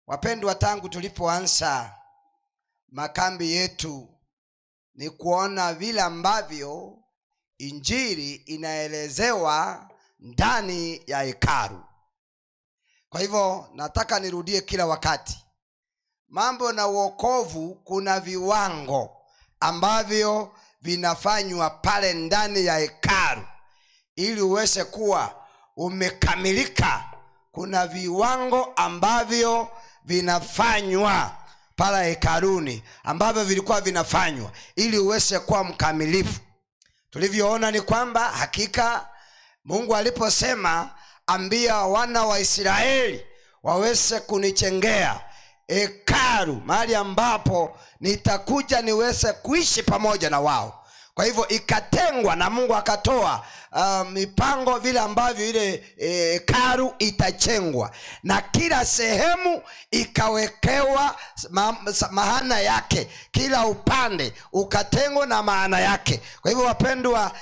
wapendwa tangu tulipoanza makambi yetu ni kuona vile ambavyo injili inaelezewa ndani ya hekaru kwa hivyo nataka nirudie kila wakati mambo na uokovu kuna viwango ambavyo vinafanywa pale ndani ya hekaru ili uweze kuwa umekamilika kuna viwango ambavyo vinafanywa pale hekaruni ambavyo vilikuwa vinafanywa ili uweze kuwa mkamilifu tulivyoona ni kwamba hakika mungu aliposema ambia wana wa israeli waweze kunichengea hekaru mahali ambapo nitakuja niweze kuishi pamoja na wao kwa hivyo ikatengwa na mungu akatoa uh, mipango vile ambavyo ile hekaru e, itachengwa na kila sehemu ikawekewa ma, maana yake kila upande ukatengwa na maana yake kwa hivyo wapendwa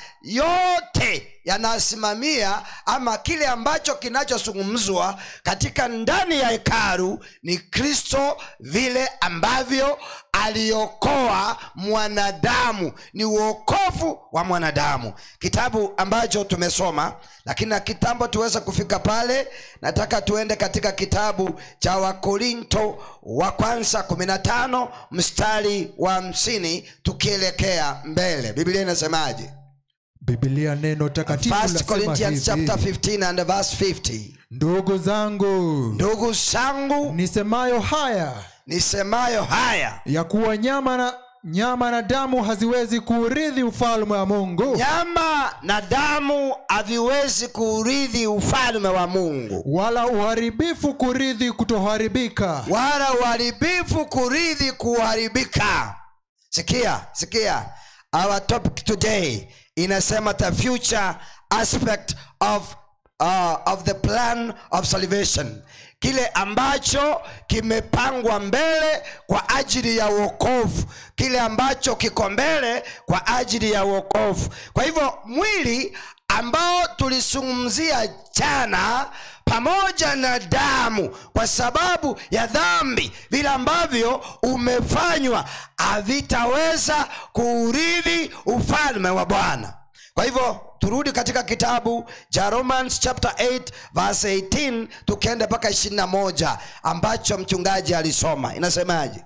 yote yanasimamia ama kile ambacho kinachozungumzwa katika ndani ya hekaru ni kristo vile ambavyo aliokoa mwanadamu ni uokovu wa mwanadamu kitabu ambacho tumesoma lakini na kitambo tuweze kufika pale nataka tuende katika kitabu cha wakorinto wa kwanza 15 mstari wa hamsini tukielekea mbele biblia inasemaje bibilia neno takatifu First lasema Corinthians chapter hivi 15 and verse 50 ndugu zangu ndugu zangu nisemayo haya nisemayo haya ya kuwa nyama na nyama na damu haziwezi kuurithi ufalme wa mungu nyama na damu haviwezi kuurithi ufalme wa mungu wala uharibifu kurithi kutoharibika wala uharibifu kurithi kuharibika sikia sikia our topic today inasema the future aspect of uh, of the plan of salvation kile ambacho kimepangwa mbele kwa ajili ya uokovu kile ambacho kiko mbele kwa ajili ya uokovu kwa hivyo mwili ambao tulisungumzia jana pamoja na damu kwa sababu ya dhambi vile ambavyo umefanywa havitaweza kuurithi ufalme wa bwana kwa hivyo turudi katika kitabu cha romans chapter 8 verse 18 tukienda mpaka 21 ambacho mchungaji alisoma inasemaje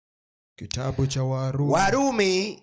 kitabu cha warumi warumi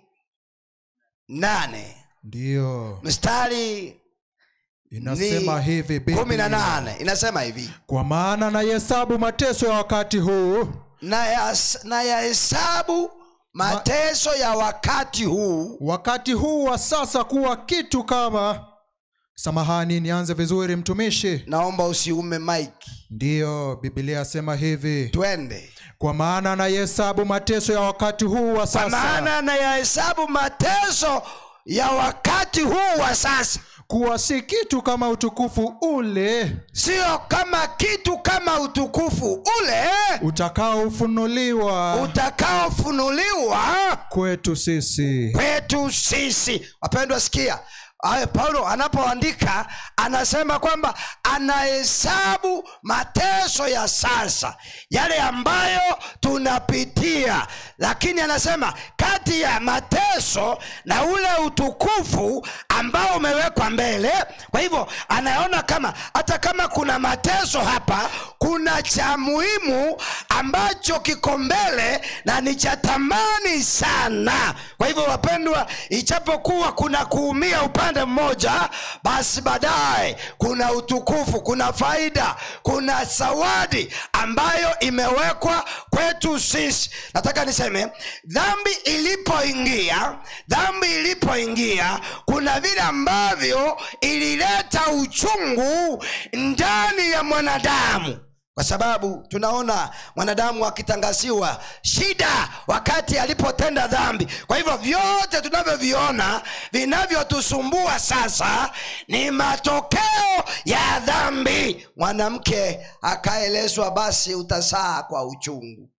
8 ndiyo mstari inasema ni hivi kumi na Biblia. nane inasema hivi kwa maana nahesabu mateso ya wakati huu na yas- na yahesabu mateso ya wakati huu wakati huu wa sasa kuwa kitu kama samahani nianze vizuri mtumishi naomba usiume mike ndiyo bibilia asema hivi twende kwa maana nahesabu mateso ya wakati huu wa kwa sasa maana na yahesabu mateso ya wakati huu wa sasa kuwa si kitu kama utukufu ule sio kama kitu kama utukufu ule utakaofunuliwa utakaofunuliwa kwetu sisi kwetu sisi wapendwa sikia Aye, paulo anapoandika anasema kwamba anahesabu mateso ya sasa yale ambayo tunapitia lakini anasema kati ya mateso na ule utukufu ambao umewekwa mbele kwa hivyo anaona kama hata kama kuna mateso hapa kuna cha muhimu ambacho kiko mbele na ni cha thamani sana kwa hivyo wapendwa ichapokuwa kuna kuumia upande mmoja basi baadaye kuna utukufu kuna faida kuna zawadi ambayo imewekwa kwetu sisi nataka niseme dhambi ilipoingia dhambi ilipoingia kuna vile ambavyo ilileta uchungu ndani ya mwanadamu kwa sababu tunaona mwanadamu akitangaziwa shida wakati alipotenda dhambi kwa hivyo vyote tunavyoviona vinavyotusumbua sasa ni matokeo ya dhambi mwanamke akaelezwa basi utasaa kwa uchungu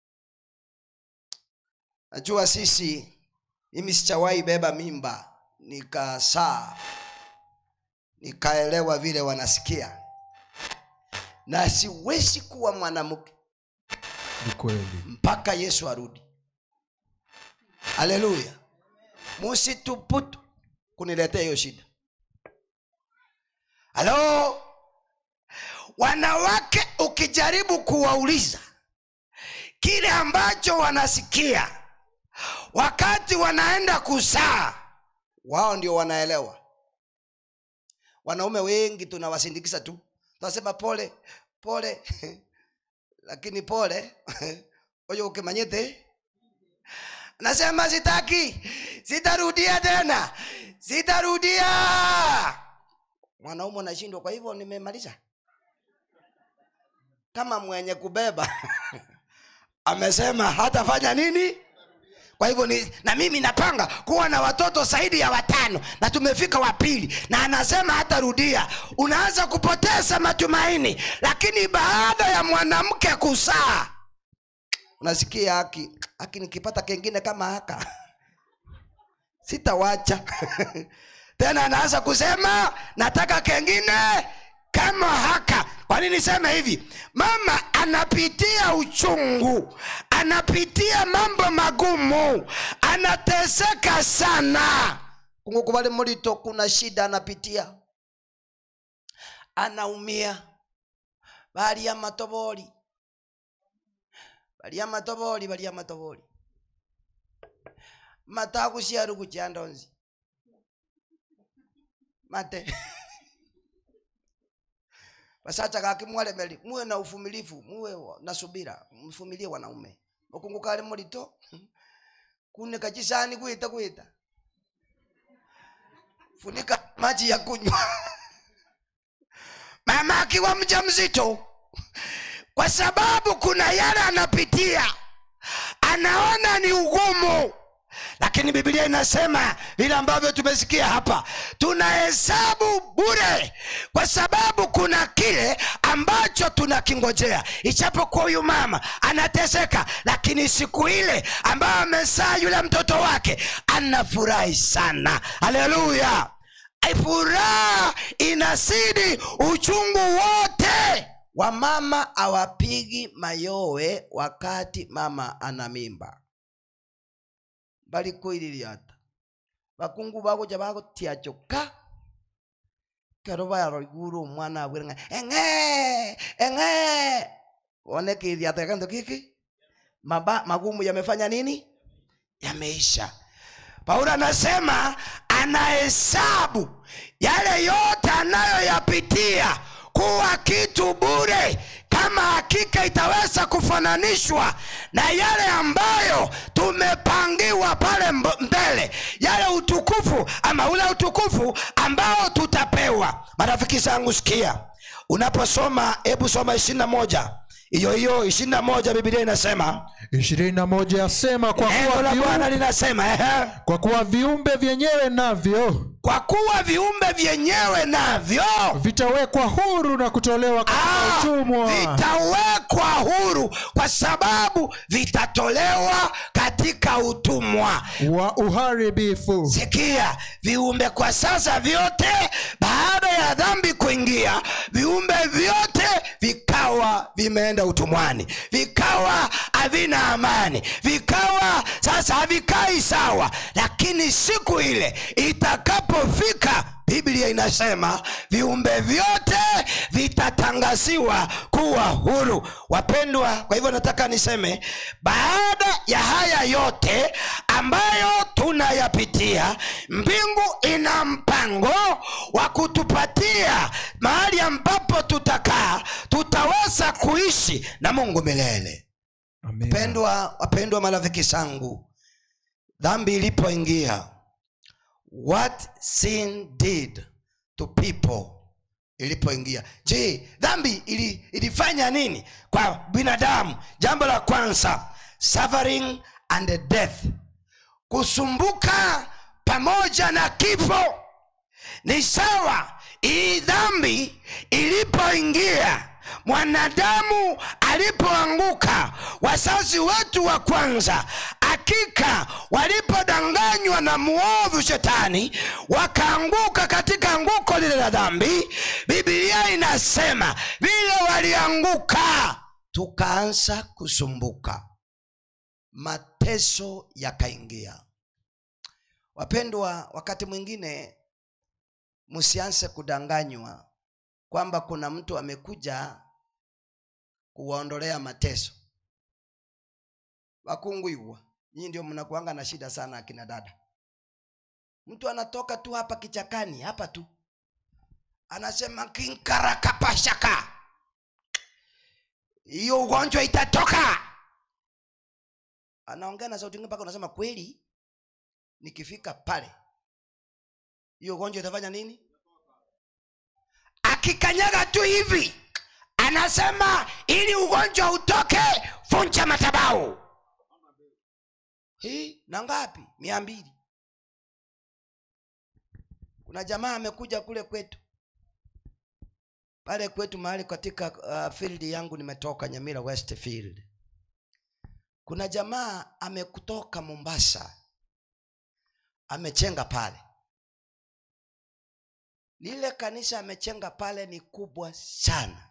najua sisi mimi sichawahi beba mimba nikasaa nikaelewa vile wanasikia na siwezi kuwa mwanamke ni kweli mpaka yesu arudi haleluya musituputu kuniletea hiyo shida halo wanawake ukijaribu kuwauliza kile ambacho wanasikia wakati wanaenda kuzaa wao ndio wanaelewa wanaume wengi tunawasindikiza tu tunasema pole pole lakini pole oyo ukimanyite nasema sitaki sitarudia tena sitarudia mwanaume unashindwa kwa hivyo nimemaliza kama mwenye kubeba amesema hatafanya nini kwa hivyo ni, na mimi napanga kuwa na watoto zaidi ya watano na tumefika wa pili na anasema hatarudia unaanza kupoteza matumaini lakini baada ya mwanamke kusaa unasikia haki haki nikipata kengine kama haka sitawacha tena anaanza kusema nataka kengine kama haka kwa nini niseme hivi mama anapitia uchungu anapitia mambo magumu anateseka sana kungukuvali mulito kuna shida anapitia anaumia balia matoboli balia matoboli balia matoboli matakushiaru kuchandonzi mate basacha kakimwalemeli muwe na uvumilivu muwe wa- na subira mvumilie wanaume ukungukali mulito kune kachisani kwita kwita funika maji ya kunywa mama akiwa mja mzito kwa sababu kuna yale anapitia anaona ni ugumu lakini biblia inasema vile ambavyo tumesikia hapa tunahesabu bure kwa sababu kuna kile ambacho tunakingojea ichapokuwa huyu mama anateseka lakini siku ile ambayo amezaa yule mtoto wake anafurahi sana haleluya furaha inasidi uchungu wote wamama awapigi mayowe wakati mama ana mimba balikoililiata bakungu bagoja bagotiachoka kero bayaro iguru omwana abwire ng'a eng'e eng'e one kiliata kanto kiki Maba, magumu yamefanya nini yameisha paulo anasema anahesabu yale yote anayoyapitia kuwa kitu bure kama hakika itaweza kufananishwa na yale ambayo tumepangiwa pale mb- mbele yale utukufu ama ule utukufu ambao tutapewa marafiki zangu sikia unaposoma hebu soma ishirina moja hiyo hiyo ishirina moja bibilia inasema ishirini na moja yasema kwa neno kuwa, la bwana viumbe, linasema ehe kwa kuwa viumbe vyenyewe navyo kwa kuwa viumbe vyenyewe navyo vitawekwa huru na kutolewa katika ah, utumwa vitawekwa huru kwa sababu vitatolewa katika utumwa wa uharibifu sikia viumbe kwa sasa vyote baada ya dhambi kuingia viumbe vyote vikawa vimeenda utumwani vikawa havina amani vikawa sasa havikai sawa lakini siku ile itakapofika biblia inasema viumbe vyote vitatangaziwa kuwa huru wapendwa kwa hivyo nataka niseme baada ya haya yote ambayo tunayapitia mbingu ina mpango wa kutupatia mahali ambapo tutakaa tutaweza kuishi na mungu milele Amina. wapendwa wapendwa marafiki zangu dhambi ilipoingia what sin did to people ilipoingia je dhambi ili, ilifanya nini kwa binadamu jambo la kwanza suffering and death kusumbuka pamoja na kifo ni sawa hii dhambi ilipoingia mwanadamu alipoanguka wazazi wetu wa kwanza hakika walipodanganywa na muovu shetani wakaanguka katika anguko lile la dhambi bibilia inasema vile walianguka tukaanza kusumbuka mateso yakaingia wapendwa wakati mwingine msianze kudanganywa kwamba kuna mtu amekuja kuwaondolea mateso wakungwiwa nyii ndio mnakuanga na shida sana akina dada mtu anatoka tu hapa kichakani hapa tu anasema kinkarakapashaka hiyo ugonjwa itatoka anaongea na sauti ingine mpaka unasema kweli nikifika pale hiyo ugonjwa itafanya nini akikanyaga tu hivi anasema ili ugonjwa utoke funja matabau hii na ngapi mia mbili kuna jamaa amekuja kule kwetu pale kwetu mahali katika uh, field yangu nimetoka nyamira westfield kuna jamaa amekutoka mombasa amechenga pale lile kanisa amechenga pale ni kubwa sana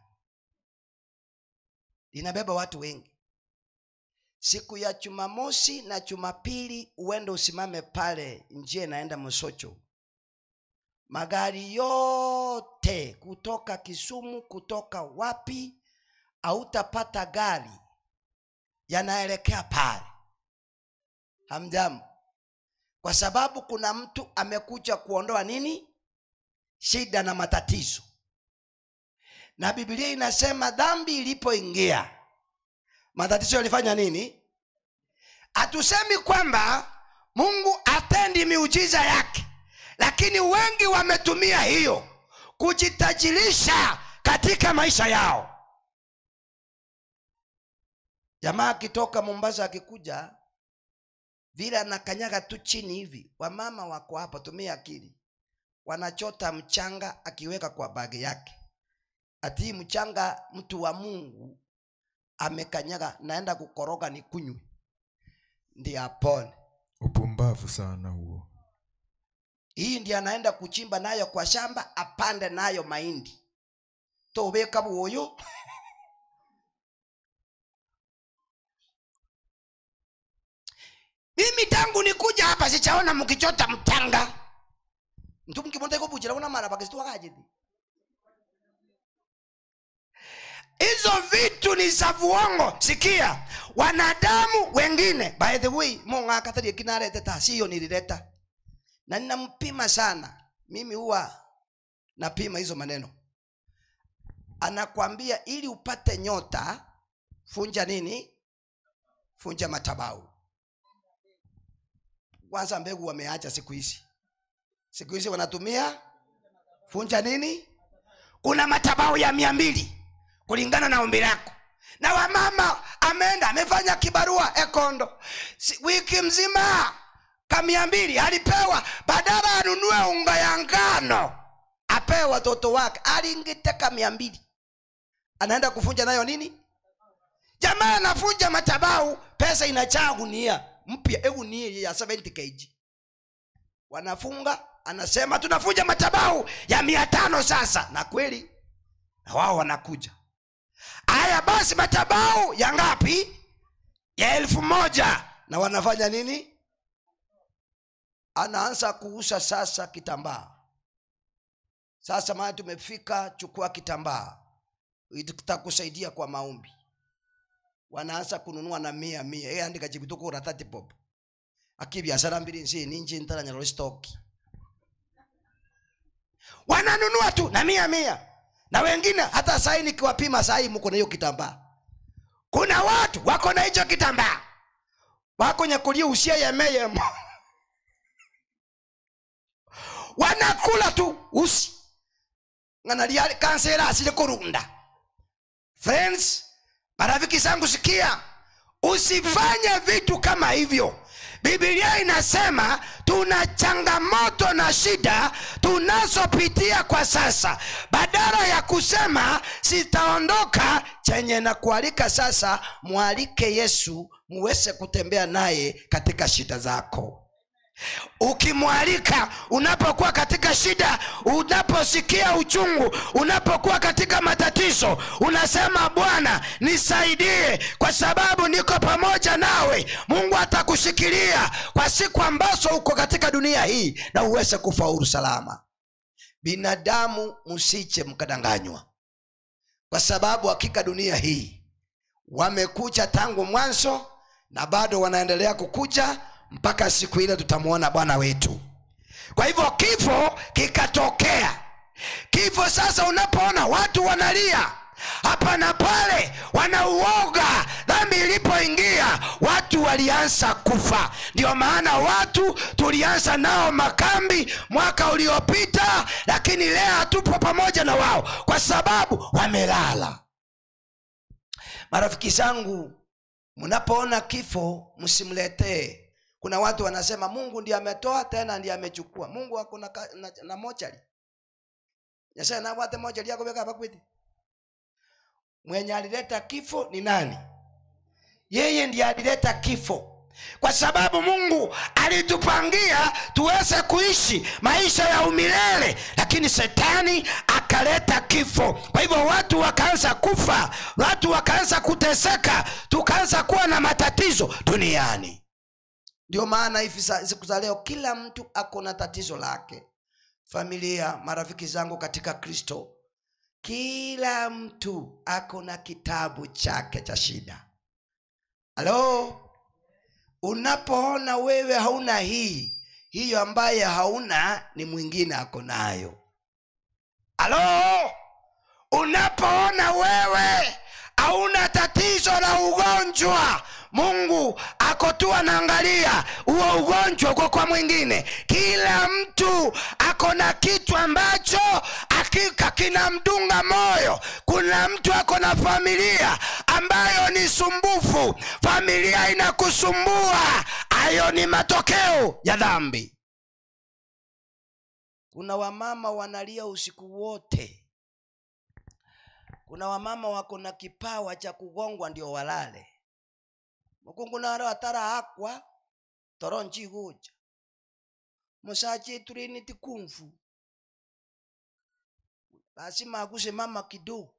linabeba watu wengi siku ya jumamosi na jumapili uende usimame pale njia inaenda msocho magari yote kutoka kisumu kutoka wapi hautapata gari yanaelekea pale hamjambo kwa sababu kuna mtu amekuja kuondoa nini shida na matatizo na biblia inasema dhambi ilipoingia matatizo yalifanya nini hatusemi kwamba mungu atendi miujiza yake lakini wengi wametumia hiyo kujitajirisha katika maisha yao jamaa akitoka mombasa akikuja vile anakanyaga tu chini hivi wamama wako hapa tumia akili wanachota mchanga akiweka kwa bagi yake ati mchanga mtu wa mungu amekanyaga naenda kukoroga ni kunywe ndi apone upumbavu sana huo hii ndi anaenda kuchimba nayo kwa shamba apande nayo mahindi tobeka buoyo mimi tangu nikuja hapa sichaona mkichota mtanga mtu mkibonda iko bujira una mara pakisitwakajidi hizo vitu ni za vuongo sikia wanadamu wengine by the way mungu akatarie kinarete ta siyo nilileta na ninampima sana mimi huwa napima hizo maneno anakwambia ili upate nyota funja nini funja matabau kwanza mbegu wameacha siku hizi siku hizi wanatumia funja nini kuna matabau ya mia mbili kulingana na ombi lako na wamama ameenda amefanya kibarua ekondo si, wiki mzima kamia mbili alipewa badala anunue unga ya ngano apewe watoto wake alingiteka mia mbili anaenda kufunja nayo nini jamaa anafunja matabau pesa inachaa gunia mpya egunia ya 70 kg wanafunga anasema tunafunja matabau ya mia tano sasa na kweli na wao wanakuja haya basi matabau ya ngapi ya elfu moja na wanafanya nini anaanza kuuza sasa kitambaa sasa maana tumefika chukua kitambaa itakusaidia kwa maombi wanaanza kununua na mia mia e andika chibituko thati pop akibiashara mbili nsi ninji ntaranyaro stoki wananunua tu na mia mia na wengine hata sahii nikiwapima sahii mko na hiyo kitambaa kuna watu wako na hicho kitambaa wako nyakulia usia yemeyemo wanakula tu usi nganalia kansera asile kurunda friends marafiki zangu sikia usifanye vitu kama hivyo bibilia inasema tuna changamoto na shida tunazopitia kwa sasa badala ya kusema sitaondoka chenye na kualika sasa mwalike yesu muweze kutembea naye katika shida zako ukimwalika unapokuwa katika shida unaposikia uchungu unapokuwa katika matatizo unasema bwana nisaidie kwa sababu niko pamoja nawe mungu atakushikilia kwa siku ambazo uko katika dunia hii na uweze kufaulu salama binadamu msiche mkadanganywa kwa sababu hakika dunia hii wamekuja tangu mwanzo na bado wanaendelea kukuja mpaka siku ile tutamwona bwana wetu kwa hivyo kifo kikatokea kifo sasa unapoona watu wanalia hapa na pale wanauoga dhambi ilipoingia watu walianza kufa ndio maana watu tulianza nao makambi mwaka uliopita lakini leo hatupo pamoja na wao kwa sababu wamelala marafiki zangu mnapoona kifo msimletee kuna watu wanasema mungu ndiye ametoa tena ndiye amechukua mungu ako na, ka- na, na mochari nyasaye nabwate mochari yako weka hapa kwiti mwenye alileta kifo ni nani yeye ndiye alileta kifo kwa sababu mungu alitupangia tuweze kuishi maisha ya umilele lakini shetani akaleta kifo kwa hivyo watu wakaanza kufa watu wakaanza kuteseka tukaanza kuwa na matatizo duniani ndio maana hivi sa- siku za leo kila mtu ako na tatizo lake familia marafiki zangu katika kristo kila mtu ako na kitabu chake cha shida halo unapoona wewe hauna hii hiyo ambaye hauna ni mwingine ako nayo halo unapoona wewe hauna tatizo la ugonjwa mungu ako tu anaangalia huo ugonjwa uko kwa mwingine kila mtu ako na kitu ambacho hakika kinamdunga moyo kuna mtu ako na familia ambayo ni sumbufu familia inakusumbua hayo ni matokeo ya dhambi kuna wamama wanalia usiku wote kuna wamama wako na kipawa cha kugongwa ndio walale mukungu naro atara akwa toro nchiguja musachi turiniti kumfu lazima aguse mama kidogo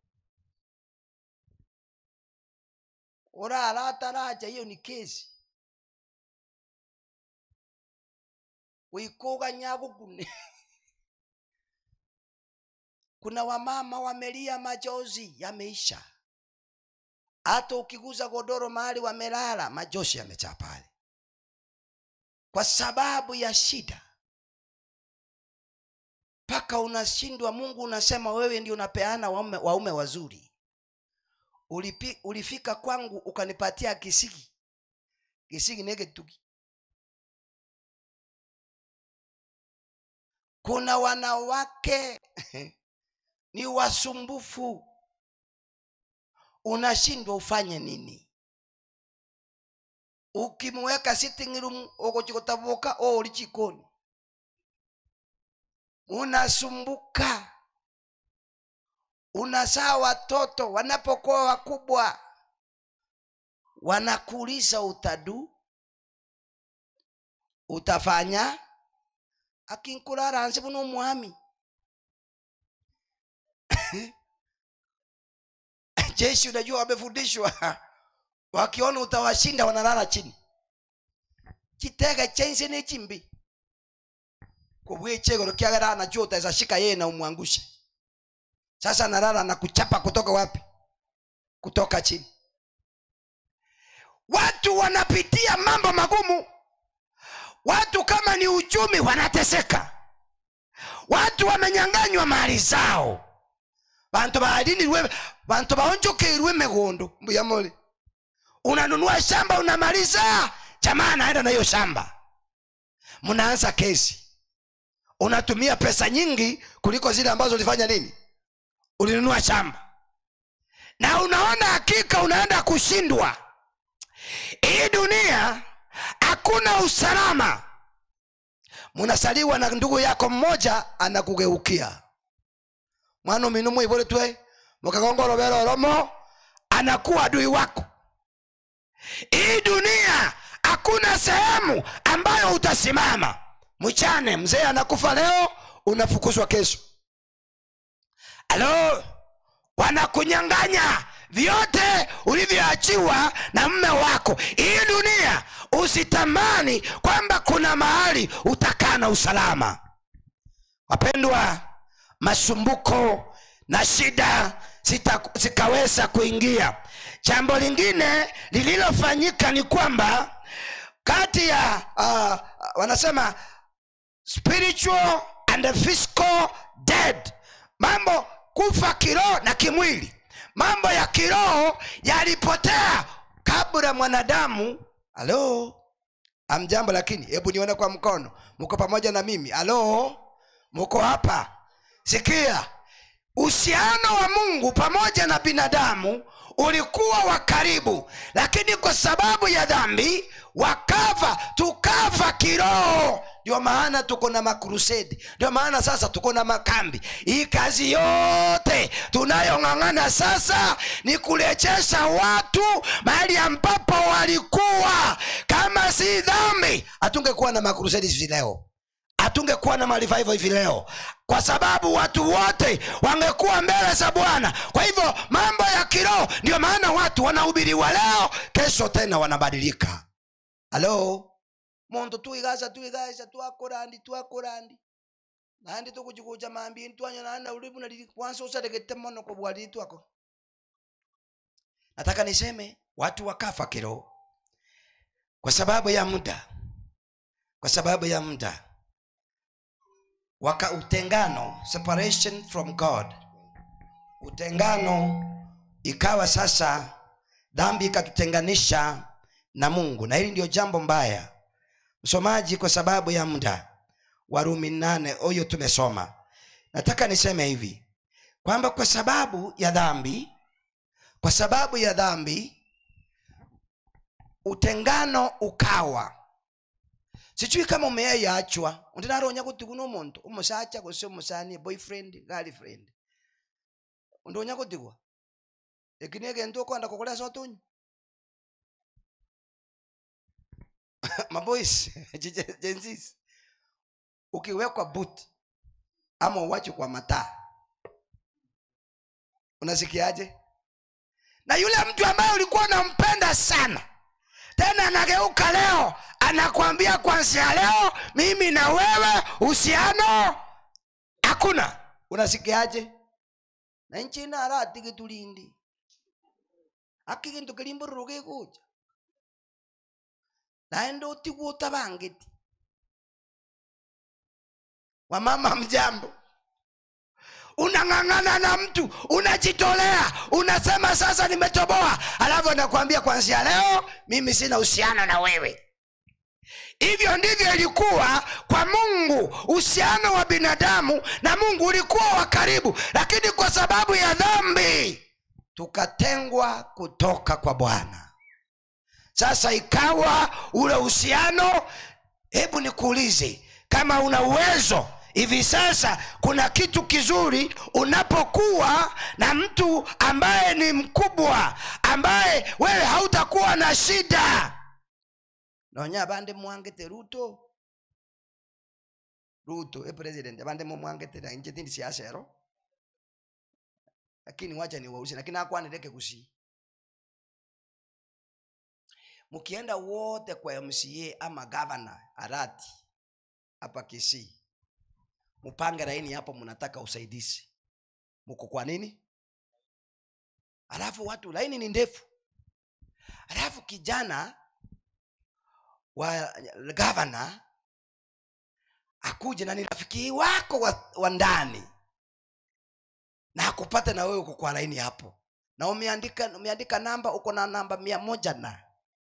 urara ataraja hiyo ni kesi wikuga nyagukune kuna wamama wamelia machozi yameisha hata ukiguza godoro mahali wamelala majoshi yamejaa pale kwa sababu ya shida mpaka unashindwa mungu unasema wewe ndio unapeana waume, waume wazuri Ulipi, ulifika kwangu ukanipatia kisigi kisigi negetugi kuna wanawake ni wasumbufu unashindwa ufanye nini ukimweka sitting room ukuchikutavuka o uli chikoni unasumbuka unasaa watoto wanapokuwa wakubwa wanakuuliza utadu utafanya akinkurara hansi buno mwami jeshi unajua wamefundishwa wakiona utawashinda wanalala chini kitega chensi ni chimbi kubwe chegoro kiagara anajua utaweza shika yeye na umwangushe sasa analala na kuchapa kutoka wapi kutoka chini watu wanapitia mambo magumu watu kama ni uchumi wanateseka watu wamenyanganywa mali zao bantu balinirwe bantu baonjokerwe megondo mbuyamole unanunua shamba unamaliza jamaa anaenda na hiyo shamba mnaanza kesi unatumia pesa nyingi kuliko zile ambazo ulifanya nini ulinunua shamba na unaona hakika unaenda kushindwa hii dunia hakuna usalama munasaliwa na ndugu yako mmoja anakugeukia mwana uminu mwivoletwe mukagongoroveroromo anakuwa adui wako hii dunia hakuna sehemu ambayo utasimama mchane mzee anakufa leo unafukuzwa kesho alo wanakunyanganya vyote ulivyoachiwa na mme wako hii dunia usitamani kwamba kuna mahali utakaa na usalama wapendwa masumbuko na shida zita- zikaweza kuingia jambo lingine lililofanyika ni kwamba kati ya uh, wanasema spiritual and physical dead mambo kufa kiroho na kimwili mambo ya kiroho yalipotea kabla mwanadamu halo amjambo lakini hebu nione kwa mkono mko pamoja na mimi halo mko hapa sikia uhusiano wa mungu pamoja na binadamu ulikuwa wa karibu lakini kwa sababu ya dhambi wakafa tukafa kiroho ndio maana tuko na makrusedi ndio maana sasa tuko na makambi hii kazi yote tunayong'ang'ana sasa ni kurejesha watu mahali ambapo walikuwa kama si dhambi hatungekuwa na makrusedi hivi leo hatungekuwa na marivival hivi leo kwa sababu watu wote wangekuwa mbele za bwana kwa hivyo mambo ya kiroho ndio maana watu wanahubiriwa leo kesho tena wanabadilika halo muntu tuigaca tuigaca twakorandi twakorandi nandi tukujikuja mambini twanya nana ulibu na kwanza usaregete mono kwa bwali twako nataka niseme watu wakafa kiroho kwa sababu ya muda kwa sababu ya muda waka utengano separation from god utengano ikawa sasa dhambi ikatutenganisha na mungu na hili ndio jambo mbaya msomaji kwa sababu ya muda warumi nane huyo tumesoma nataka niseme hivi kwamba kwa sababu ya dhambi kwa sababu ya dhambi utengano ukawa sijui kama umeyaiyachwa undinaronya kuti kuno omuntu umusacha gose omusani boyfriend girlfriend undonya kutigwa ekini egento okwenda kukolesa otunyi maboys jenzis ukiwekwa but ama uwache kwa mataa unasikiaje na yule mtu ambaye ulikuwa unampenda sana tena anageuka leo anakwambia kwanzia leo mimi na wewe uhusiano hakuna unasikiaje na nchi inaratigi tulindi aki gintu kirimbururu gikuja naende utigwo utabangiti wamama mjambo unang'ang'ana na mtu unajitolea unasema sasa nimetoboa alafu anakuambia kwanzia leo mimi sina uhusiano na wewe hivyo ndivyo ilikuwa kwa mungu uhusiano wa binadamu na mungu ulikuwa wa karibu lakini kwa sababu ya dhambi tukatengwa kutoka kwa bwana sasa ikawa ule uhusiano hebu nikuulize kama una uwezo hivi sasa kuna kitu kizuri unapokuwa na mtu ambaye ni mkubwa ambaye wewe hautakuwa na shida nonya abande mwangete ruto ruto e president abande mumwangete na nje tindi siasa ero lakini wacha ni wausi lakini akwanireke kusi mkienda wote kwa mca ama gavana arati hapa kisii mupange laini hapo mnataka usaidizi mko kwa nini alafu watu laini ni ndefu alafu kijana wa gavana akuje na ni rafiki wako wa, wa ndani na akupate na wewe uko kwa laini hapo na umeandika umeandika namba uko na namba mia moja na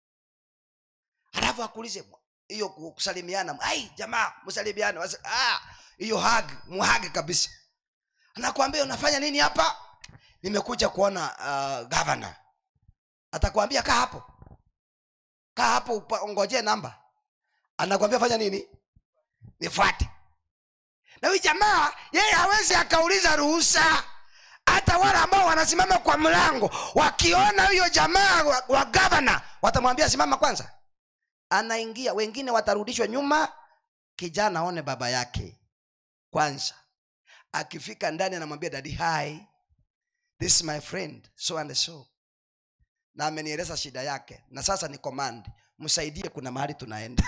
alafu akuulize hiyo kusalimiana ai jamaa msalimiana Wasa- ah, hiyo hag muhage kabisa anakwambia unafanya nini hapa nimekuja kuona uh, gavana atakwambia kaa hapo kaa hapo upa- ungojee namba anakwambia fanya nini nifuate na huyu jamaa yeye hawezi akauliza ruhusa hata wale ambao wanasimama kwa mlango wakiona huyo jamaa wa, wa gavana watamwambia simama kwanza anaingia wengine watarudishwa nyuma kijana aone baba yake kwanza akifika ndani anamwambia dadi hi this is my friend so and so na amenieleza shida yake na sasa ni command msaidie kuna mahali tunaenda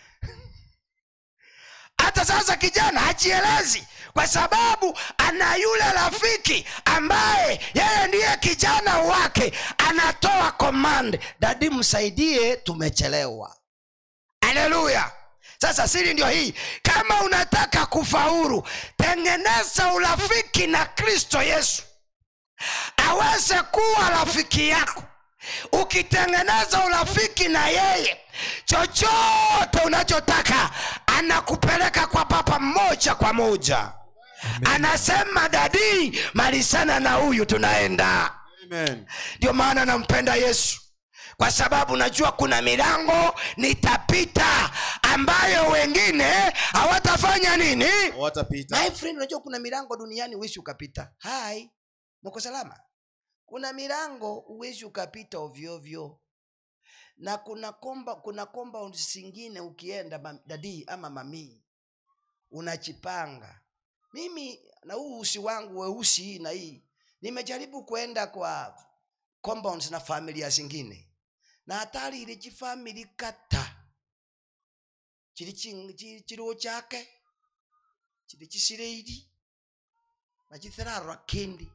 hata sasa kijana hajielezi kwa sababu ana yule rafiki ambaye yeye ndiye kijana wake anatoa command dadi msaidie tumechelewa haleluya sasa siri ndio hii kama unataka kufaulu tengeneza urafiki na kristo yesu aweze kuwa rafiki yako ukitengeneza urafiki na yeye chochote unachotaka anakupeleka kwa papa moja kwa moja anasema dadii malisana na huyu tunaenda Amen. ndio maana nampenda yesu kwa sababu najua kuna milango nitapita ambayo wengine hawatafanya nini Hawatapita. my friend unajua kuna milango duniani uwezi ukapita hai mko salama kuna milango uwezi ukapita ovyoovyo na kuna komba kuna compound zingine ukienda mam- dadii ama mamii unachipanga mimi na huu usi wangu weusi hii na hii nimejaribu kwenda kwa compounds na familia zingine na hatari ile chifamili kata chili chi- chi- chiliwo chake chili chisileili na chithirarwa kindi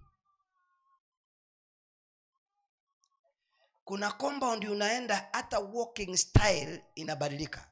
kuna compound unaenda hata walking style inabadilika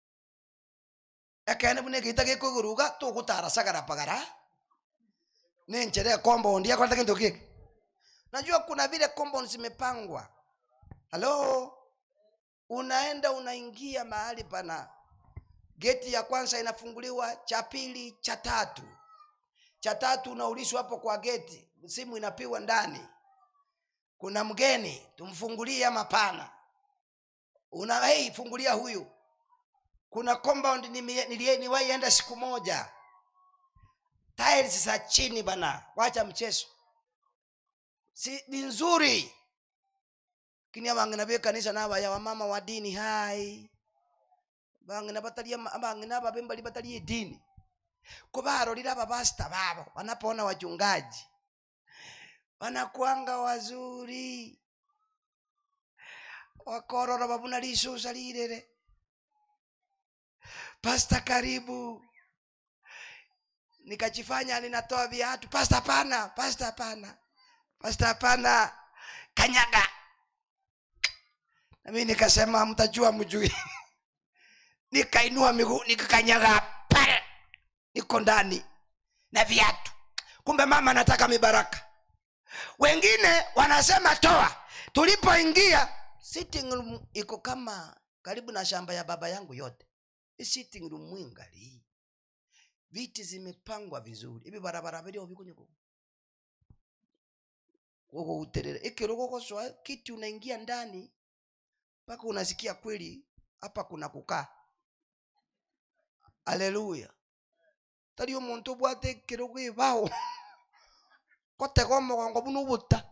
ekene bune gita gikuguruga tugutara sagara pagara nenchere compound yakwata kintu kiki najua kuna vile compound zimepangwa halo unaenda unaingia mahali pana geti ya kwanza inafunguliwa cha pili cha tatu cha tatu unaulishwa hapo kwa geti simu inapiwa ndani kuna mgeni tumfungulie ama pana una hey, fungulia huyu kuna compound nime- nilie- niwaienda siku moja tiles za chini bana wacha mchezo si ni nzuri kini abangina be kanisa nabaya wamama wa dini hai bangina batalia bangina babembali batalie dini kubarorira ababasta babo wanapoona wachungaji wanakwanga wazuri wakorora babuna lisusa lirere pasta karibu nikachifanya ninatoa viatu pasta pana pasta pana pasta pana kanyaga nami nikasema mtajua mjui nikainua miguu nikakanyaga pale niko ndani na viatu kumbe mama anataka mibaraka wengine wanasema toa tulipoingia sitting room iko kama karibu na shamba ya baba yangu yote Hii sitting room mwingali viti zimepangwa vizuri hivi barabara vilio vikunyuku wogo uterere ikirogogoswa kiti unaingia ndani mpaka unasikia kweli hapa kuna kukaa aleluya tari omuntu obwate ekirogo ibao kotega omogongo buna obuta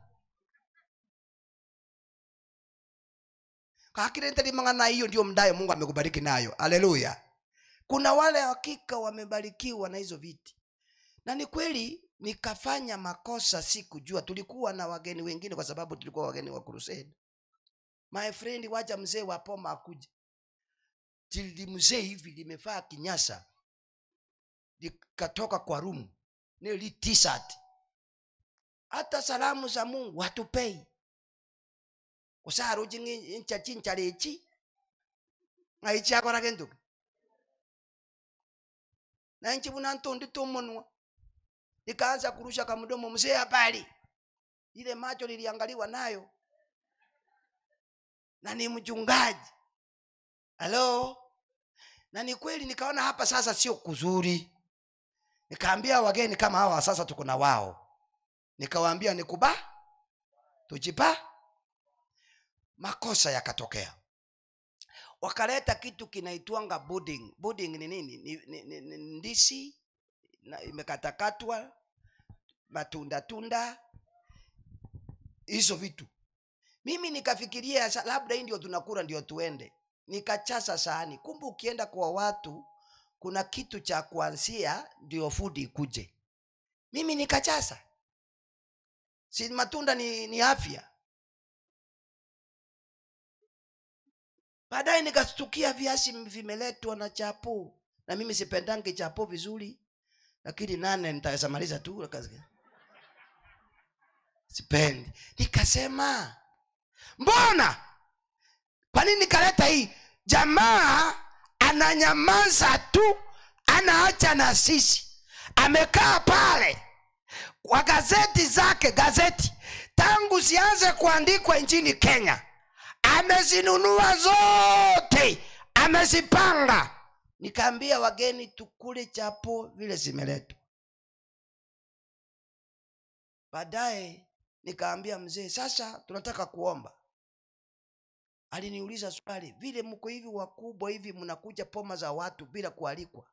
kakire ntari mang'ana hiyo ndio mdayo mungu amekubariki nayo aleluya kuna wale hakika wamebarikiwa na hizo viti na ni kweli nikafanya makosa sikujua tulikuwa na wageni wengine kwa sababu tulikuwa wageni wa crusade my friend wacha mzee wa poma akuja jildi mzee hivi limefaa kinyasa likatoka kwa rumu nili t-shirt hata salamu za mungu hatupei kusaruji ncha chinchalechi ngaichakorake ntuku nanchi buna ntondi tomonwa nikaanza kurusha kamdomo mzee habari ile macho liliangaliwa nayo na ni mchungaji halo na ni kweli nikaona hapa sasa sio kuzuri nikaambia wageni kama hawa sasa tuko na wao nikawaambia nikuba tujipa makosa yakatokea wakaleta kitu kinaitwanga budding budding ni nini ni, ni, ni, ni ndisi na imekatakatwa matunda tunda hizo vitu mimi nikafikiria sa- labda hii ndio tunakula ndio tuende nikachaza sahani kumbe ukienda kwa watu kuna kitu cha kuanzia ndio fudi ikuje mimi nikachaza si matunda ni, ni afya baadaye nikastukia viazi vimeletwa na chapo na mimi sipendange chapo vizuri lakini nane nitaweza maliza tu kazi- sipendi nikasema mbona kwa nini nikaleta hii jamaa ananyamaza tu anaacha na sisi amekaa pale kwa gazeti zake gazeti tangu zianze kuandikwa nchini kenya amezinunua zote amezipanga nikaambia wageni tukule chapo vile zimeletwa baadaye nikaambia mzee sasa tunataka kuomba aliniuliza swali vile mko hivi wakubwa hivi mnakuja poma za watu bila kualikwa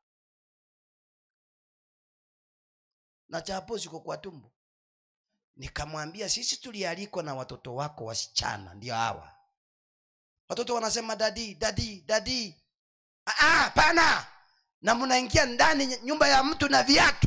na chapo ziko kwa tumbo nikamwambia sisi tulialikwa na watoto wako wasichana ndio hawa watoto wanasema dadi dadi dadi "Ah, ah, pana na mnaingia ndani ny- nyumba ya mtu na viatu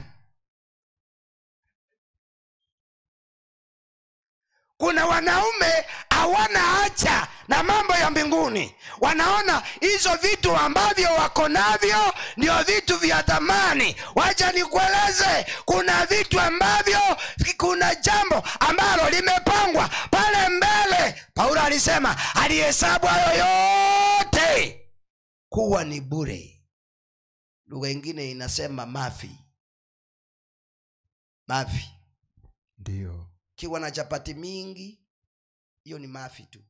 kuna wanaume hawana hacha na mambo ya mbinguni wanaona hizo vitu ambavyo wako navyo ndio vitu vya thamani wacha nikueleze kuna vitu ambavyo kuna jambo ambalo limepangwa pale mbele paulo alisema alihesabu hayo yote kuwa ni bure lugha ingine inasema mafi mafi ndiyo kiwa na chapati mingi hiyo ni mafi tu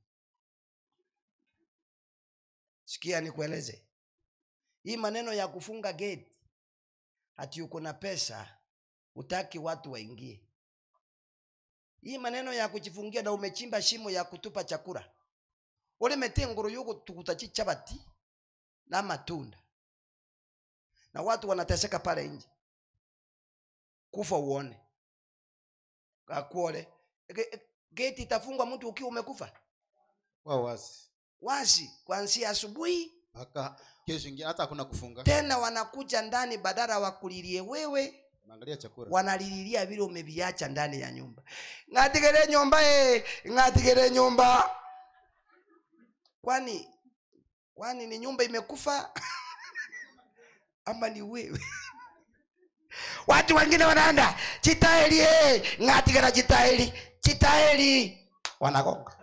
sikia nikueleze hii maneno ya kufunga gate hati uko na pesa utaki watu waingie hii maneno ya kujifungia na umechimba shimo ya kutupa chakula ulimete ngoro yuko tukutachi chabati na matunda na watu wanateseka pale nje kufa uone kakuole Ge- geti itafungwa mtu ukiwa umekufa wao wasi wazi kuanzia asubuhi mpaka kesho ingine hata hakuna kufunga tena wanakuja ndani badala wakulilie wewe unaangalia chakula wanalililia vile umeviacha ndani ya nyumba ng'atigere nyumba e ng'atigere nyumba kwani kwani ni nyumba imekufa ama ni wewe watu wengine wanaenda chitaeli e ng'atigera chitaeli chitaeli wanagonga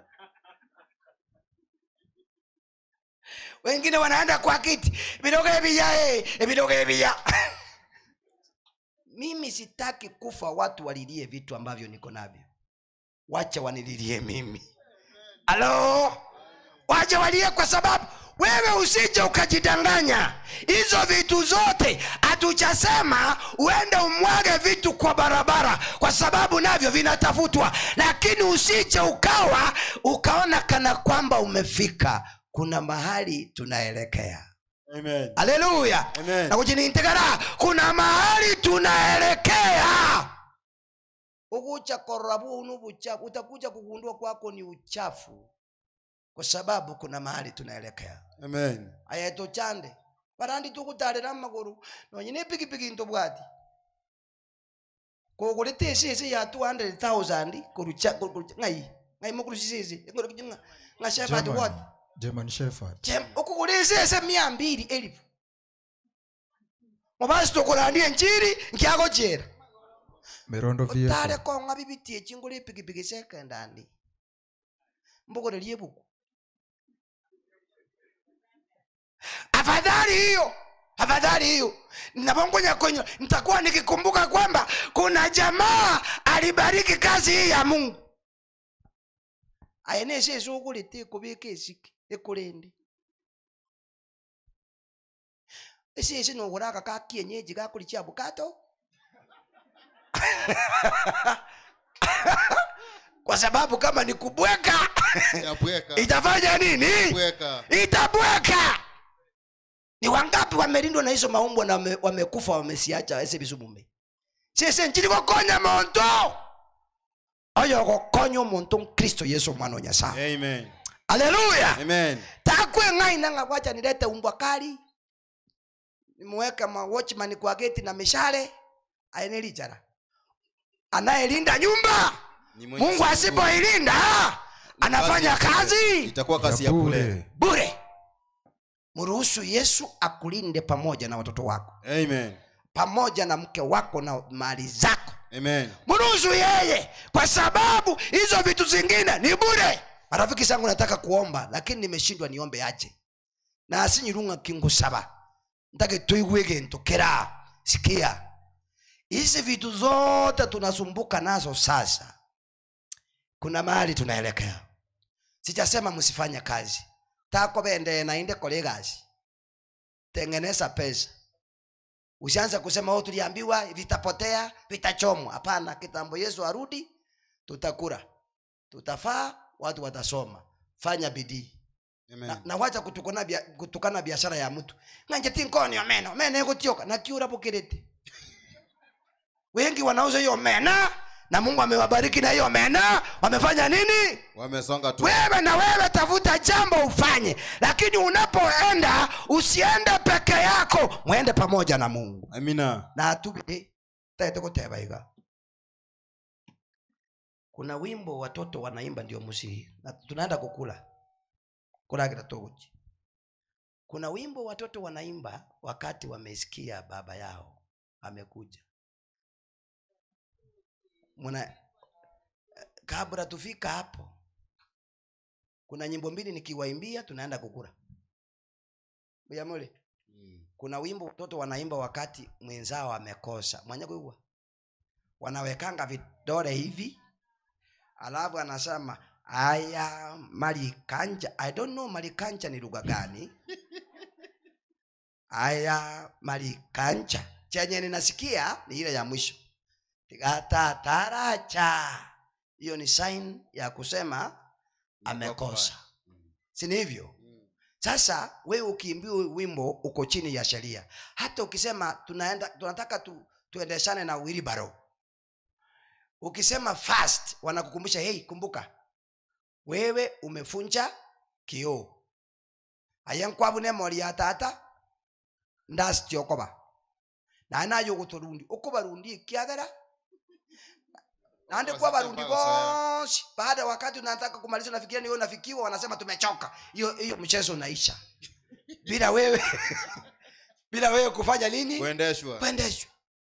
wengine wanaenda kwa kiti vidoge vya e vidoge vya mimi sitaki kufa watu walilie vitu ambavyo niko navyo wacha wanililie mimi halo wacha walie kwa sababu wewe usije ukajidanganya hizo vitu zote hatuchasema uende umwage vitu kwa barabara kwa sababu navyo vinatafutwa lakini usije ukawa ukaona kana kwamba umefika kuna mahali tunaelekea amen haleluya Amen. na kujinintegera kuna mahali tunaelekea ukucha korabunu buchafu utakuja kugundua kwako ni uchafu kwa sababu kuna mahali tunaelekea amen ayeto chande barandi tukutalira maguru nonyine pikipiki ntobwati kogulete esese ya 200000 kurucha kurucha- ngai ngai mukurusisese nga shepherd German- what german shepherd Jem- ukukulisese mia mbili elifu mubasi tukulandie njiri nkiagochera mirondo utale vehicle konga bibitie chingula ipikipiki sekendandi mbukurelie buku afadhali hiyo afadhali hiyo navongonya kwenye nitakuwa nikikumbuka kwamba kuna jamaa alibariki kazi hii ya mungu ayenese esukulite kubika esiki ekulende esisi nokuraka ka kienyeji kakulichia bukato kwa sababu kama ni kubweka yabweka itafanya nini bweka itabweka ni wangapi wamelindwa na hizo maumbwa na wame- wamekufa wamesiacha ese bisumume sese nchili gokonya muntu oyo gokonya omuntu kristo yesu omwana wa nyasaye amen haleluya Amen. takwe ng'ai nanga wacha nilete umbwa kali nimweke ma watchman kwa geti na mishale aenelichara anayelinda nyumba Ni mwenye mungu siku. asipoilinda Ni anafanya kazi ya bure. kazi Itakuwa kazi ya bure. bure mruhusu yesu akulinde pamoja na watoto wako Amen. pamoja na mke wako na mali zako Amen. mruhusu yeye kwa sababu hizo vitu zingine ni bure marafiki zangu nataka kuomba lakini nimeshindwa niombe aje na asinyirunga kingusaba ntake tuigue gintu kira sikia hizi vitu zote tunasumbuka nazo sasa kuna mahali tunaelekea sijasema msifanye kazi tako bende nainde kole kazi tengeneza pesa usianze kusema oh, tuliambiwa vitapotea vitachomwa hapana kitambo yesu arudi tutakura tutafaa watu watasoma fanya bidii Amen. na, na wacha kutukana, bia, kutukana biashara ya mtu nganje tinkonio meno meno ikutioka na kiura bukirite wengi wanauza hiyo mena na mungu amewabariki na hiyo mena wamefanya nini Wamesonga tu. wewe na wewe tafuta jambo ufanye lakini unapoenda usiende peke yako mwende pamoja na mungu Amina. na atubire taete kuteba iga kuna wimbo watoto wanaimba ndio musihi na tunaenda kukula kulagira toguchi kuna wimbo watoto wanaimba wakati wamesikia baba yao amekuja muna kabla tufika hapo kuna nyimbo mbili nikiwaimbia tunaenda kukula Buyamule Mm. kuna wimbo watoto wanaimba wakati mwenzao amekosa mwenye kuigwa wanawekanga vidole hivi alafu anasema aya malikanja i don't know malikanja ni lugha gani aya malikanja chenye ninasikia ni ile ya mwisho tigatataracha hiyo ni sign ya kusema amekosa si ni hivyo Mm. sasa wewe ukiimbiwa wimbo uko chini ya sheria hata ukisema tunaenda tunataka tu, tuendeshane na wilibaro ukisema fast wanakukumbusha hei kumbuka wewe umefunja kioo ayenkwabune mori ya tata ndasitiokoba nanayo guturundi ukubarundi kiagera nandi kwa barundi bosi baada ya wakati unataka kumaliza unafikiria niwe unafikiwa wanasema tumechoka hiyo hiyo mchezo unaisha bila wewe bila wewe kufanya nini Kuendeshwa. kuendeshwa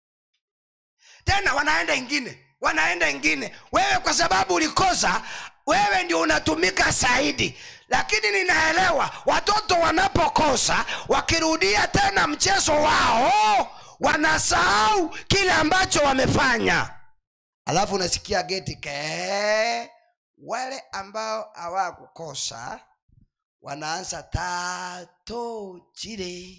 tena wanaenda ingine wanaenda ingine wewe kwa sababu ulikosa wewe ndio unatumika zaidi lakini ninaelewa watoto wanapokosa wakirudia tena mchezo wao wanasahau kile ambacho wamefanya alafu unasikia geti ke wale ambao hawakukosa wanaanza tato chile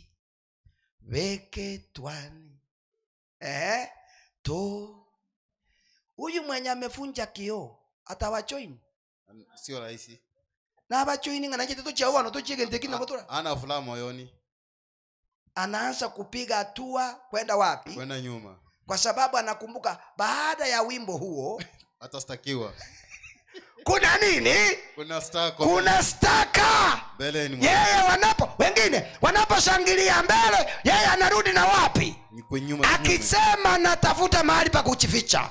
weke twani eh, to huyu mwenye amefunja kioo atawachoini Sio rahisi. na abachoini nganachiteto chao wano tochigentekina motora Ana furaha moyoni anaanza kupiga hatua kwenda wapi kwenda nyuma. kwa sababu anakumbuka baada ya wimbo huo Atastakiwa. kuna nini Kuna stako. kuna staka mbele ni mwa- yeye wanapo wengine wanaposhangilia mbele yeye anarudi na wapi ni kwa nyuma kinyume. akisema natafuta mahali pa kujificha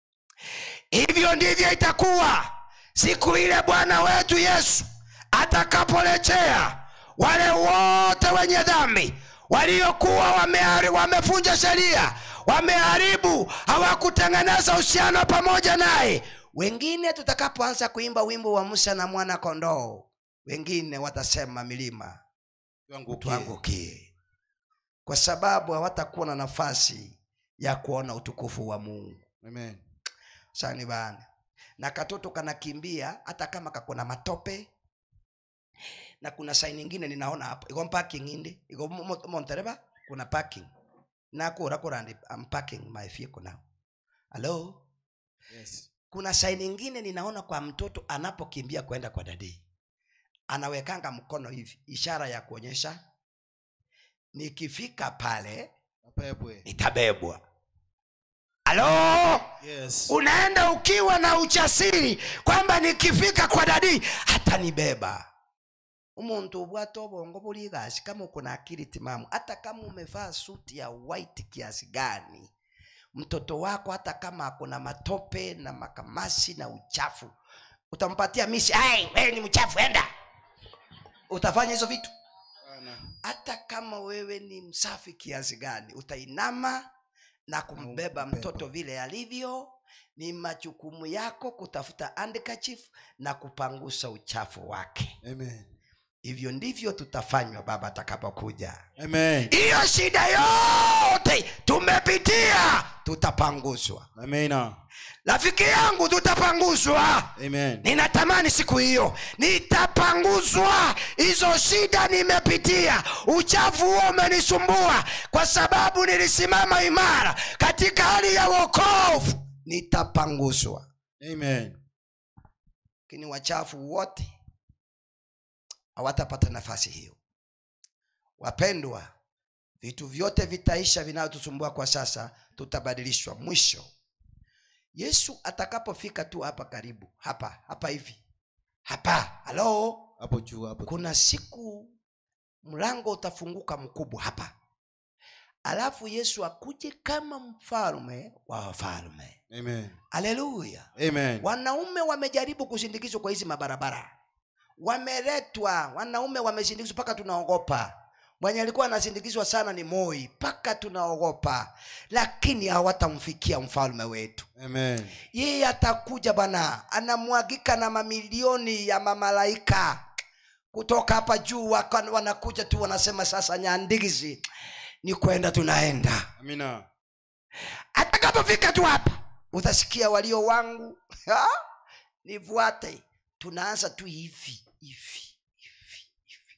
hivyo ndivyo itakuwa siku ile bwana wetu yesu atakaporejea wale wote wenye dhambi waliokuwa wamehari- wamefunja sheria wameharibu hawakutengeneza uhusiano pamoja naye wengine tutakapoanza kuimba wimbo wa musa na mwana kondoo wengine watasema milima Tuangukie. tuangukie kwa sababu hawatakuwa na nafasi ya kuona utukufu wa mungu Amen. sani bana na katoto kanakimbia hata kama kakona matope na kuna sai nyingine ninaona hapo iko parking indi iko mo- mo- montereba kuna parking nakura kurandi I'm parking my vehicle now hello Yes. kuna sai nyingine ninaona kwa mtoto anapokimbia kwenda kwa dadii anawekanga mkono hivi ishara ya kuonyesha nikifika pale Apepwe. nitabebwa halo Yes. unaenda ukiwa na ujasiri kwamba nikifika kwa dadii hatanibeba umuntu ubwata obongo buri gasi kama uko na akili timamu hata kama umevaa suti ya white kiasi gani mtoto wako hata kama ako na matope na makamasi na uchafu utampatia misi "Ai, wewe ni mchafu enda utafanya hizo vitu Bwana. hata kama wewe ni msafi kiasi gani utainama na kumbeba mtoto vile alivyo ni majukumu yako kutafuta handkerchief na kupangusa uchafu wake Amen. hivyo ndivyo tutafanywa baba atakapokuja Amen. hiyo shida yote tumepitia tutapanguzwa Amen. rafiki yangu tutapanguzwa Amen. ninatamani siku hiyo nitapanguzwa hizo shida nimepitia uchafu huo umenisumbua kwa sababu nilisimama imara katika hali ya wokovu nitapanguzwa Amen. lakini wachafu wote hawatapata nafasi hiyo wapendwa vitu vyote vitaisha vinavyotusumbua kwa sasa tutabadilishwa mwisho yesu atakapofika tu hapa karibu hapa hapa hivi hapa halo Hapo juu hapo. kuna siku mlango utafunguka mkubwa hapa alafu yesu akuje kama mfalme wa wafalme Amen. haleluya Amen. wanaume wamejaribu kusindikizwa kwa hizi mabarabara wameletwa wanaume wamesindikizwa mpaka tunaogopa mwenye alikuwa anasindikizwa sana ni moi mpaka tunaogopa lakini hawatamfikia mfalme wetu Amen. yeye atakuja bwana anamwagika na mamilioni ya mamalaika kutoka hapa juu waka- wanakuja tu wanasema sasa nyandigizi ni kwenda tunaenda Amina. atakapofika tu hapa utasikia walio wangu ha? nivuate tunaanza tu hivi hivi hivi hivi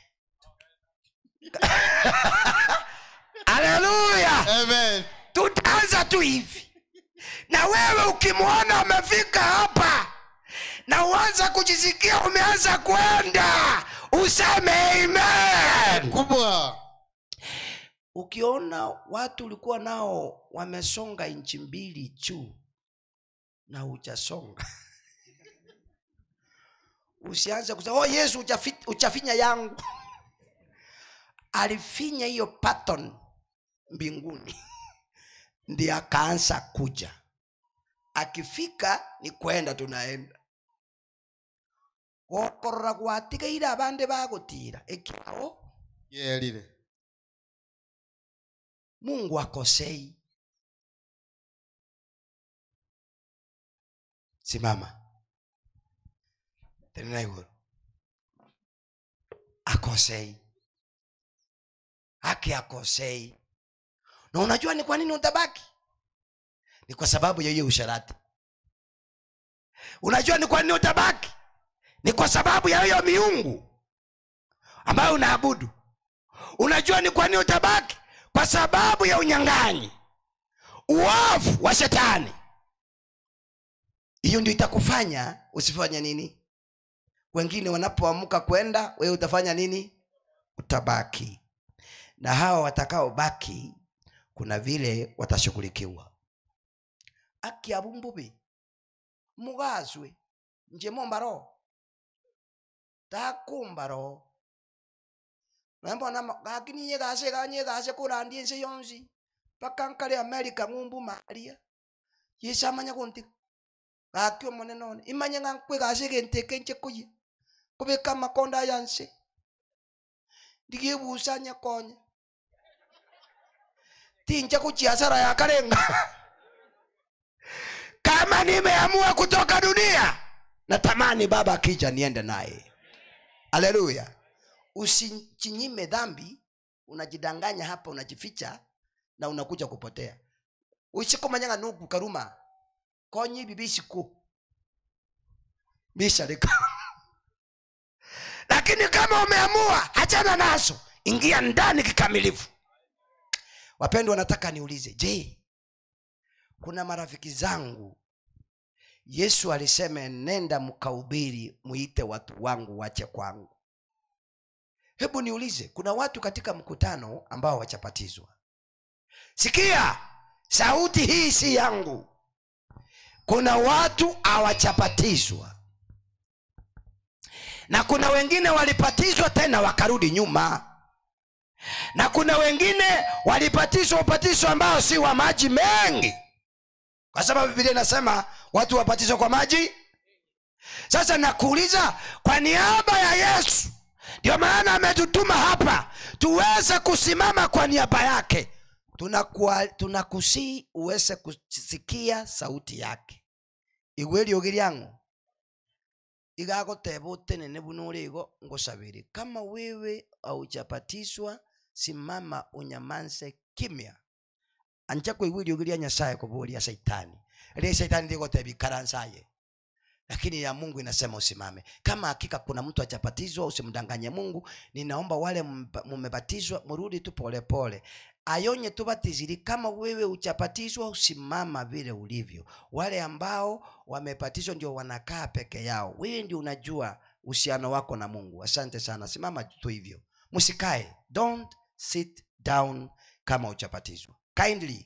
haleluya Amen. tutaanza tu hivi na wewe ukimwona umefika hapa na uanza kujisikia umeanza kwenda useme amen Kubwa. ukiona watu ulikuwa nao wamesonga nchi mbili juu na hujasonga usianze kusema oh yesu uchafi- uchafinya yangu alifinya hiyo pattern mbinguni ndi akaanza kuja akifika ni kwenda tunaenda gokorora gwatigaire abande bagutira ekiao Yeah, lile. mungu akosei simama tena iguru akosei haki akosei na unajua ni kwa nini utabaki ni kwa sababu ya hiyo usharati unajua ni kwa nini utabaki ni kwa sababu ya hiyo miungu ambayo unaabudu unajua ni kwa nini utabaki kwa sababu ya unyang'anyi uovu wa shetani hiyo ndio itakufanya usifanye nini wengine wanapoamka kwenda wewe utafanya nini utabaki na hawa watakaobaki kuna vile watashughulikiwa akiabumbubi mugazwe nje mombaro takumbaro nambona gakiniye gase ganye gase kurandie nse yonsi paka nkale amerika ng'umbu maria yesu amanya gunti gaki omone none imanye ng'a nkwe gase genteke nche kuye kubeka makonda yanse ndigebusa nyakonya tinja kuchiasara ya karenga kama nimeamua kutoka dunia natamani baba akija niende naye haleluya usichinyime dhambi unajidanganya hapa unajificha na unakuja kupotea usikomanyanga nugu karuma konyi bibisiku bisharika lakini kama umeamua achana nazo ingia ndani kikamilifu wapendwa nataka niulize je kuna marafiki zangu yesu alisema nenda mkaubiri muite watu wangu wache kwangu hebu niulize kuna watu katika mkutano ambao wachapatizwa sikia sauti hii si yangu kuna watu hawachapatizwa na kuna wengine walipatizwa tena wakarudi nyuma na kuna wengine walipatizwa ubatizo ambao si wa maji mengi kwa sababu bibilia inasema watu wabatizwa kwa maji sasa nakuuliza kwa niaba ya yesu ndio maana ametutuma hapa tuweze kusimama kwa niaba yake tunakusii tuna uweze kusikia sauti yake igwe riogi ryangu igagoteba utenene buno urigo ngusabiri kama wewe aujabatizwa simama unyamanze kimya anja kuigwa riogi rya nyasaye kuburia saitani ria saitani rigoteba ikaransaye lakini ya mungu inasema usimame kama hakika kuna mtu ajabatizwa usimdanganye mungu ninaomba wale mba- mumebatizwa murudi tu polepole ayonye tubatiziri kama wewe uchabatizwa usimama vile ulivyo wale ambao wamebatizwa ndio wanakaa peke yao wewe ndio unajua uhusiano wako na mungu asante sana simama tu hivyo msikae don't sit down kama uchabatizwa kindly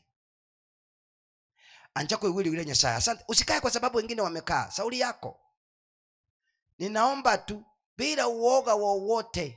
anjako iwili yule nyasaye asante usikae kwa sababu wengine wamekaa sauli yako ninaomba tu bila uoga wowote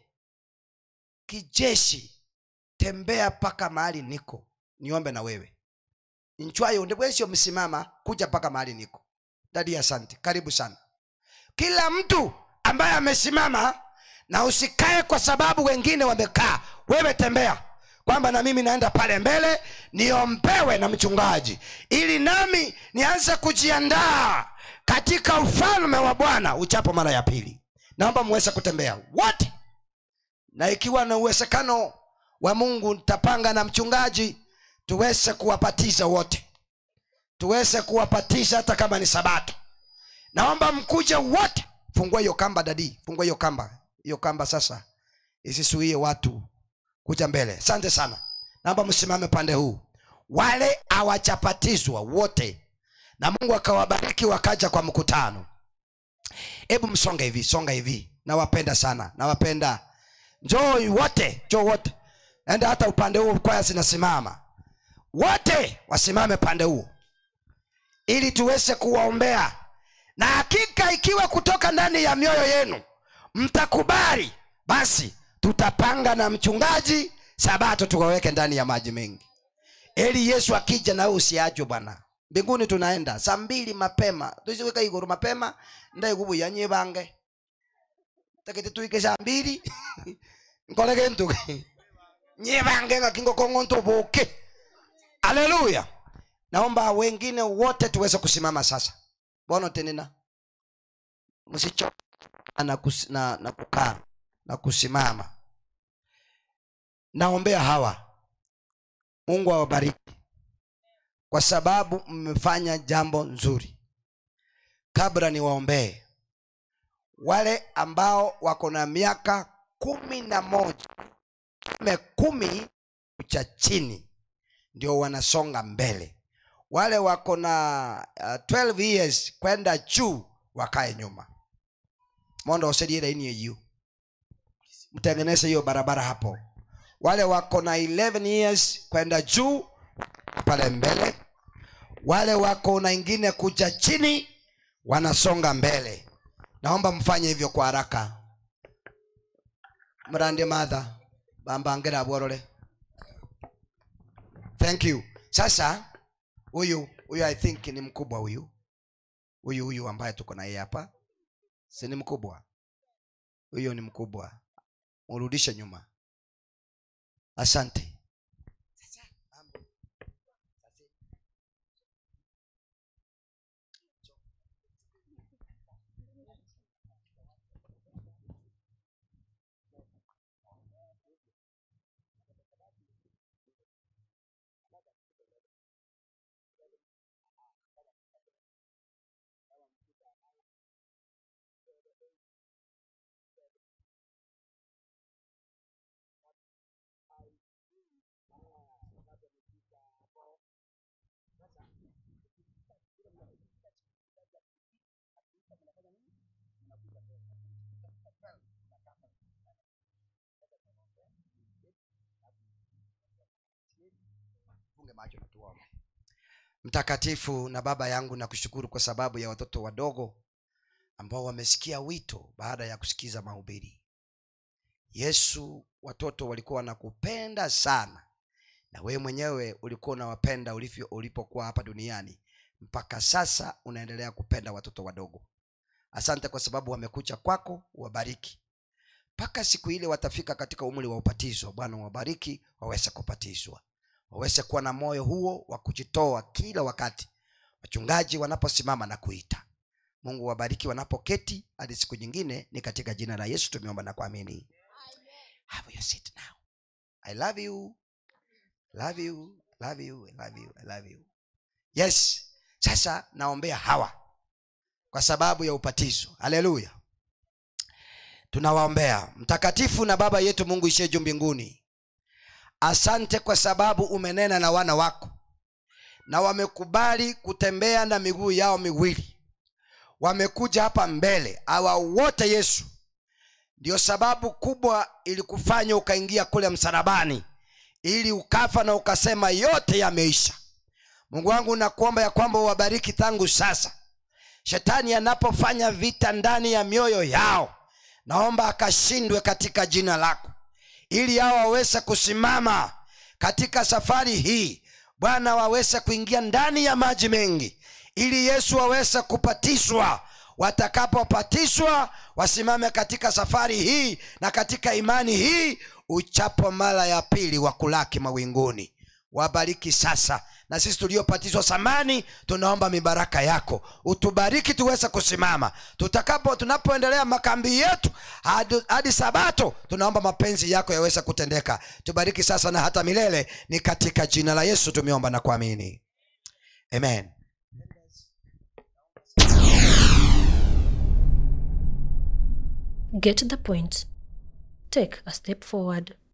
kijeshi tembea mpaka mahali niko niombe na wewe nchwayo ndibwesio msimama kuja mpaka mahali niko dadi asante karibu sana kila mtu ambaye amesimama na usikae kwa sababu wengine wamekaa wewe tembea kwamba na mimi naenda pale mbele niombewe na mchungaji ili nami nianze kujiandaa katika ufalme wa bwana uchapo mara ya pili naomba muweze kutembea wote na ikiwa na uwezekano wa mungu nitapanga na mchungaji tuweze kuwapatiza wote tuweze kuwapatiza hata kama ni sabato naomba mkuje wote fungua hiyo kamba dadi fungua hiyo kamba hiyo kamba sasa isisuie watu kuja mbele asante sana naomba msimame pande huu wale hawachapatizwa wote na mungu akawabariki wakaja kwa mkutano hebu msonge hivi songa hivi nawapenda sana nawapenda njoo wote njoo wote enda hata upande huo kwaya zinasimama wote wasimame pande huo ili tuweze kuwaombea na hakika ikiwa kutoka ndani ya mioyo yenu mtakubali basi tutapanga na mchungaji sabato tukaweke ndani ya maji mengi ili yesu akija nawe usiachwe bwana mbinguni tunaenda saa mbili mapema tusiweka iguru mapema ndaigubuya nyibange takiti tuike saa mbili nkole kintu nyibange ngakingo kongonto buke aleluya naomba wengine wote tuweze kusimama sasa bono tenena msicho na, kus, na, na kukaa na kusimama naombea hawa mungu awabariki kwa sababu mmefanya jambo nzuri kabla niwaombee wale ambao wako na miaka kumi na moja me kumi cha chini ndio wanasonga mbele wale wako na uh, 12 years kwenda juu wakae nyuma mondo osediere ini eyu mtengeneze hiyo barabara hapo wale wako na 11 years kwenda juu pale mbele wale wako na ingine kuja chini wanasonga mbele naomba mfanye hivyo kwa haraka mrande madha bambangera bworore thank you sasa huyu huyu i think ni mkubwa huyu huyu huyu ambaye tuko na yeye hapa si ni mkubwa huyo ni mkubwa urudishe nyuma asante funge macho na tuombe mtakatifu na baba yangu nakushukuru kwa sababu ya watoto wadogo ambao wamesikia wito baada ya kusikiza mahubiri yesu watoto walikuwa wanakupenda sana na wewe mwenyewe ulikuwa unawapenda ulivyo ulipokuwa hapa duniani mpaka sasa unaendelea kupenda watoto wadogo asante kwa sababu wamekucha kwako wabariki mpaka siku ile watafika katika umri wa upatizo bwana wabariki waweze kupatizwa waweze kuwa na moyo huo wa kujitoa kila wakati wachungaji wanaposimama na kuita mungu wabariki wanapoketi hadi siku nyingine ni katika jina la yesu tumeomba na kuamini have your seat now i love you love you love you I love you I love you yes sasa naombea hawa kwa sababu ya upatizo haleluya tunawaombea mtakatifu na baba yetu mungu ishie juu mbinguni asante kwa sababu umenena na wana wako na wamekubali kutembea na miguu yao miwili wamekuja hapa mbele hawa wote yesu ndio sababu kubwa ilikufanya ukaingia kule msalabani ili ukafa na ukasema yote yameisha mungu wangu nakuomba ya kwamba uwabariki tangu sasa shetani anapofanya vita ndani ya mioyo yao naomba akashindwe katika jina lako ili hao waweze kusimama katika safari hii bwana waweze kuingia ndani ya maji mengi ili yesu waweze kupatishwa watakapopatishwa wasimame katika safari hii na katika imani hii uchapo mara ya pili wa kulaki mawinguni wabariki sasa na sisi tuliopatizwa samani tunaomba mibaraka yako utubariki tuweze kusimama tutakapo tunapoendelea makambi yetu hadi, hadi sabato tunaomba mapenzi yako yaweze kutendeka tubariki sasa na hata milele ni katika jina la yesu tumeomba na kuamini amen Get the point. Take a step forward.